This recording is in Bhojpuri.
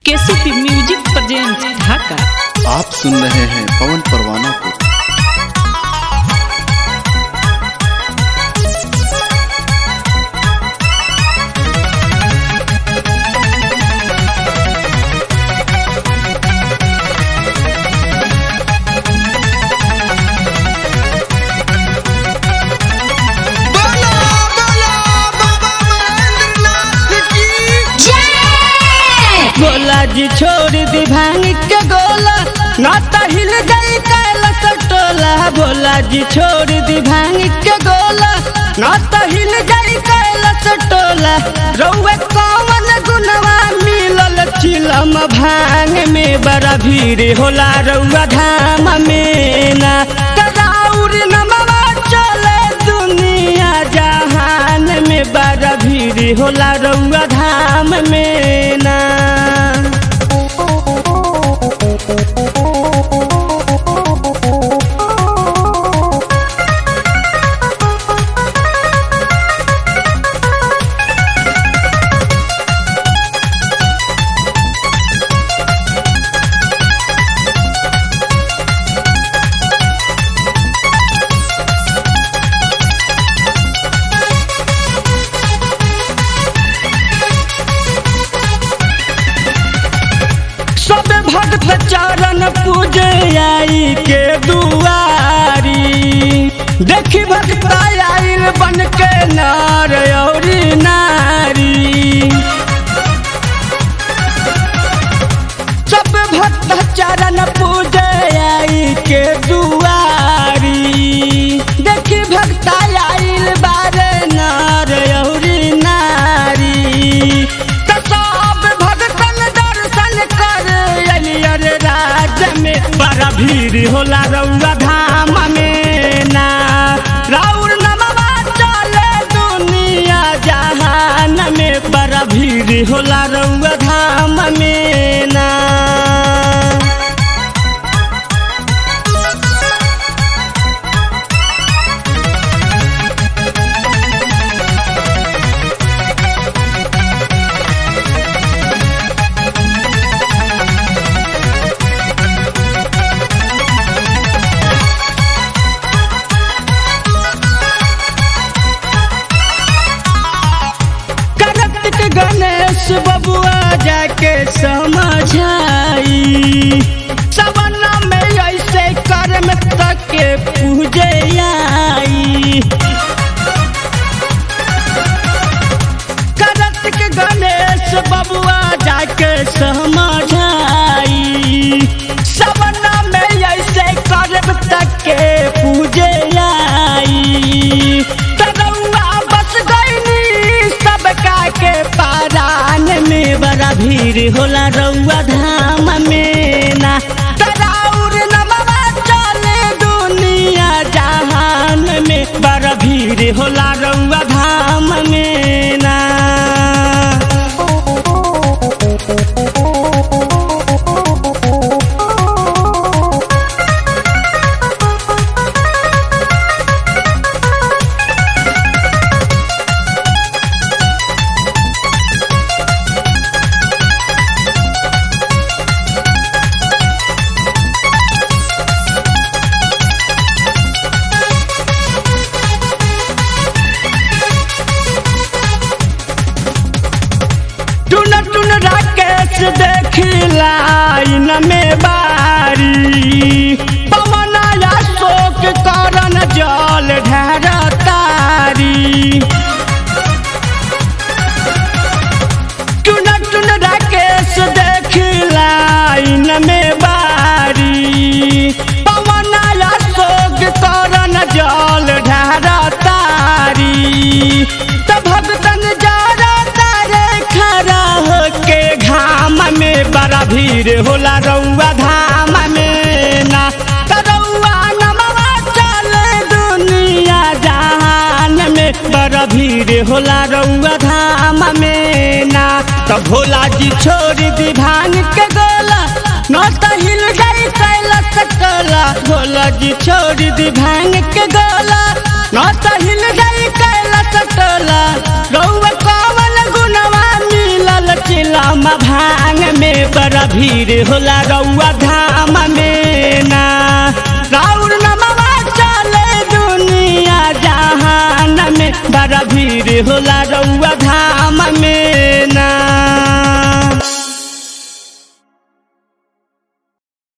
केसीपी म्यूजिक प्रेजेंट ढाका आप सुन रहे हैं पवन परवाना को गोला जी छोड़ दी भांग के गोला नाता हिल गई कैलाश टोला भोला जी छोड़ दी भांग के गोला नाता हिल गई कैलाश टोला रउए कौन गुनवा मिलल चिलम भांग में बड़ा भीड़ होला रउआ धाम में ना कराउर नमवा चले दुनिया जहान में बड़ा भीड़ होला रउआ धाम में ना सब भक्त चरण पूजे आई के दुआरी देखी भक्त आइल बन के नार औरी नारी सब भक्त चरण पूजे आई के दुआरी देखी भक्त आइल बारे नार औरी नारी त सब भक्तन दर्शन कर अलियर राज में बड़ा भीड़ होला रउआ धाम में ना राउर नमवा चले दुनिया जहान में बड़ा भीड़ होला रउआ धाम में ना कार्तिक गणेश बबुआ जाके समझाई सवना में ऐसे कर्म तक के पूजे आई कार्तिक गणेश बबुआ जाके समझाई सवना में ऐसे कर्म तक के पूजे आई तरौआ बस गईनी सबका के पारान में बड़ा भीड़ होला रउआ धाम में ना तराउर नमवा चले दुनिया जहान में बड़ा भीड़ होला रउआ धाम में ना टुन टुन राकेश देखी लाइन में बारी पवन अशोक करन जल ढेर तारी टुन टुन राकेश देखी लाइन में बारी पवन अशोक करन जल ढेर तारी त भगतन जरा तारे खड़ा होके घाम में बड़ा भीड़ होला रउआ धाम में ना त रउआ नमवा चले दुनिया जहान में बड़ा भीड़ होला रउआ धाम में ना त भोला जी छोड़ दी भांग के गोला न त हिल गई कैलाश टोला भोला जी छोड़ दी भांग के गोला न त हिल गई कैलाश टोला रउआ कौन गुनवा मिलल चिलम भांग में बड़ा भीड़ होला रउआ धाम में ना राउर नमवा चले दुनिया जहान में बड़ा भीड़ होला रउआ